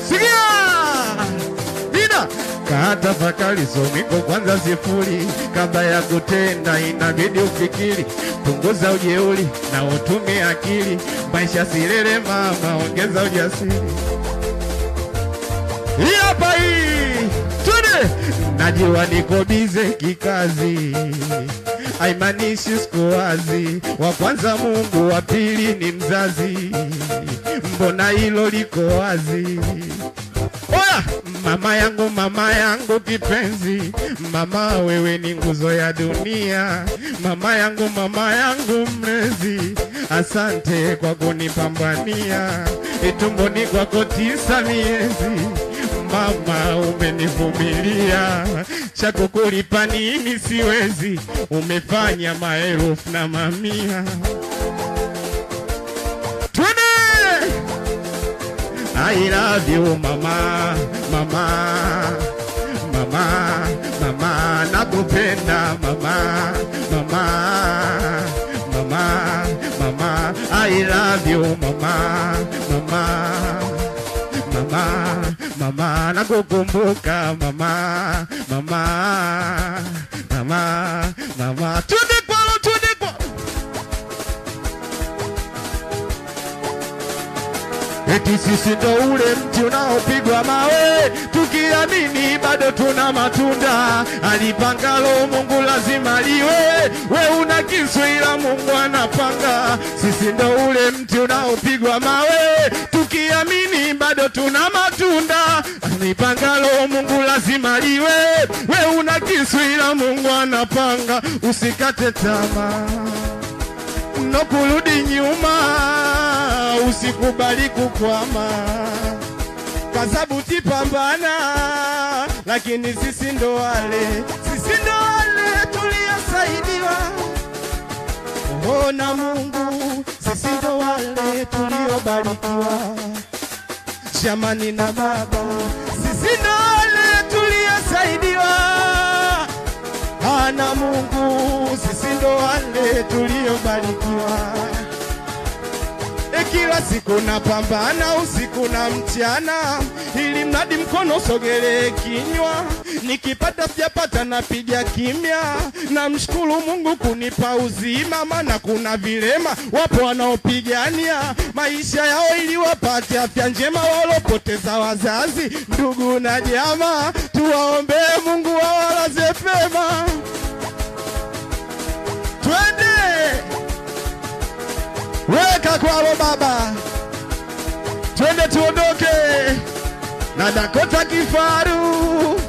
sikia Nina katafakari somiko kwanza sifuri, kabla ya kutenda inabidi ufikiri, punguza ujeuri na utumie akili, maisha silele mama, ongeza ujasiri. Hii hapa hii twende, najua niko bize kikazi, haimaanishi siku wazi. Wa kwanza Mungu, wa pili ni mzazi, mbona hilo liko wazi? Oya, mama yangu, mama yangu kipenzi, mama wewe ni nguzo ya dunia, mama yangu, mama yangu mlezi, asante kwa kunipambania, itumboni kwako tisa miezi, mama umenivumilia, cha kukulipa nini siwezi, umefanya maelfu na mamia. Twende! I love you mama, mama, mama, mama, nakupenda mama, mama, mama, mama, I love you mama, mama, mama, mama, nakukumbuka mama, mama, mama, mama, twende kwalo, twende kwalo. Eti sisi ndo ule mti unaopigwa mawe, tukiamini bado tuna matunda. Alipangalo Mungu lazima liwe, we una kisu ila Mungu anapanga. Sisi ndo ule mti unaopigwa mawe, tukiamini bado tuna matunda. Alipangalo Mungu lazima liwe, we una kisu ila Mungu anapanga. Usikate tamaa no kurudi nyuma, usikubali kukwama, kasabuti pambana, lakini sisi ndo wale, sisi ndo wale tuliosaidiwa oh, na Mungu, sisi ndo wale tuliobarikiwa jamani na Baba, sisi ndo wale tuliosaidiwa ana Mungu, sisi ndo wale tuliobarikiwa. E, kila siku napambana usiku na mchana, ili mradi mkono usogelee kinywa. Nikipata sijapata napiga kimya, namshukuru Mungu kunipa uzima, maana kuna vilema wapo wanaopigania maisha yao ili wapate afya njema, walopoteza wazazi, ndugu na jamaa. Tuwaombee Mungu awalaze pema. Twende weka kwalo baba, twende tuondoke na Dakota Kifaru.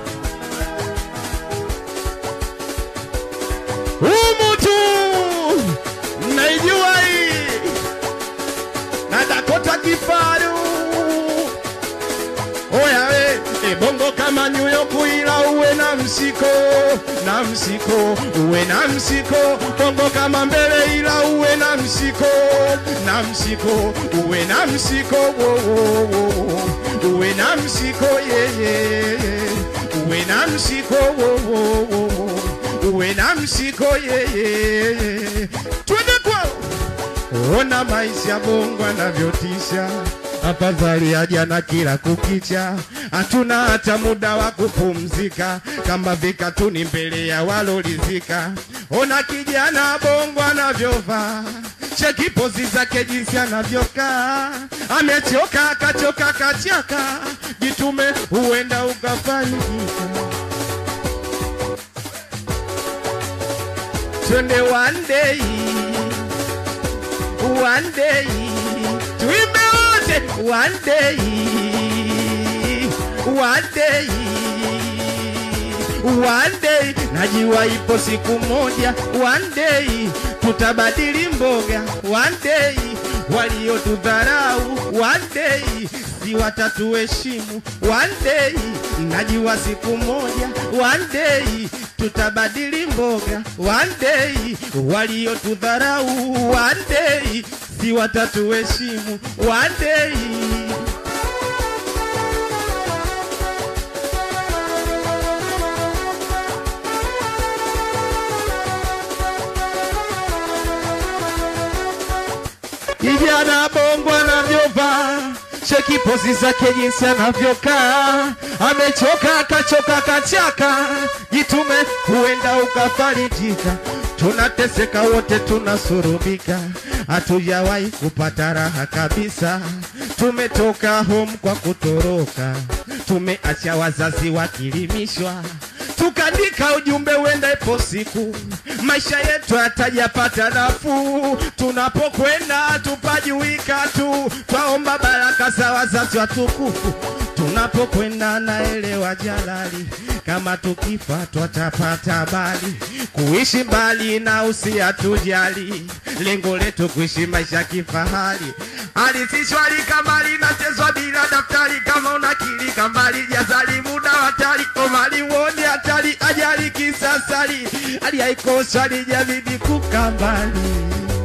Humu tu naijua hii na Dakota Kifaru. Oya we, e bongo kama New York ila uwe na msiko, na msiko, uwe na msiko. Bongo kama mbele ila uwe na msiko, na msiko, uwe na msiko. Wo, wo, wo. Uwe na msiko yeye, uwe na msiko. Wo, wo, wo. Uwe na msiko yeye. Twende kwao. Ona maisha Mungu anavyotisha, afadhali ya jana kila kukicha. Hatuna hata muda wa kupumzika, kama vikatuni mbele ya walolizika. Ona kijana Bongo anavyovaa, cheki pozi zake jinsi anavyokaa, amechoka akachoka kachaka, jitume huenda ukafanikika. Twende one day one day tuimbe wote one day one day one day najua ipo siku moja one day tutabadili mboga one day waliotudharau one day si watatuheshimu one day najua siku moja one day tutabadili mboga one day waliotudharau one day si watatuheshimu one day kijana bongo anavyovaa cheki pozi zake jinsi anavyokaa, amechoka akachoka kachaka, jitume huenda ukafarijika. Tunateseka wote tunasurubika, hatujawahi kupata raha kabisa. Tumetoka home kwa kutoroka, tumeacha wazazi wakilimishwa tukaandika ujumbe wenda ipo siku maisha yetu yatajapata nafuu. Tunapokwenda tupajuika tu, twaomba baraka za wazazi watukufu. Tunapokwenda naelewa jalali, kama tukifa twatapata habari. Kuishi mbali na usiatujali, lengo letu kuishi maisha kifahari. Alisishwali kama linachezwa bila daftari, kama unakili kambali jazali muda hatari, omali wone hatari, ajali kisasari, hali haikosa lijabidi kukambali.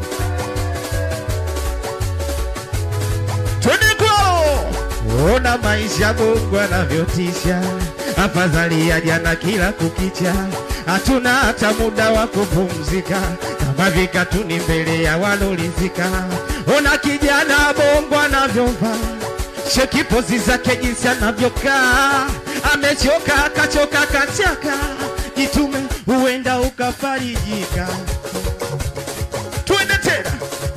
Twende kwao, ona maisha Mungu anavyotisha, afadhali ya jana kila kukicha, hatuna hata muda wa kupumzika, kama vikatuni mbele ya walolizika. Ona kijana bongo anavyovaa cheki pozi zake jinsi anavyokaa, amechoka akachoka kachaka, jitume huenda ukafarijika. Twende tena,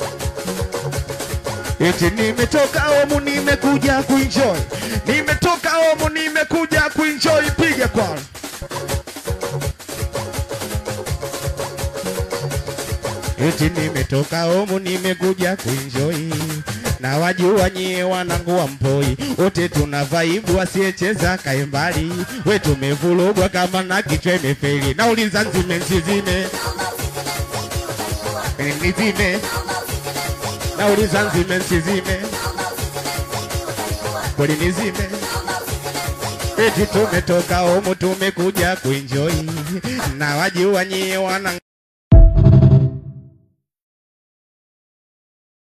eti nimetoka homu nimekuja kuenjoy, nimetoka homu nimekuja kuenjoy, piga kwa eti nimetoka homu nimekuja kuenjoy na wajua nyie wanangu wa mpoi wote tuna vaibu, asiyecheza kae mbali. We tumevurugwa kama na kichwa imefeli, nauliza nzime nsizime nizime, nauliza nzime nsizime kweli nizime eti tumetoka homu tumekuja kuenjoy na wajua nyie wanangu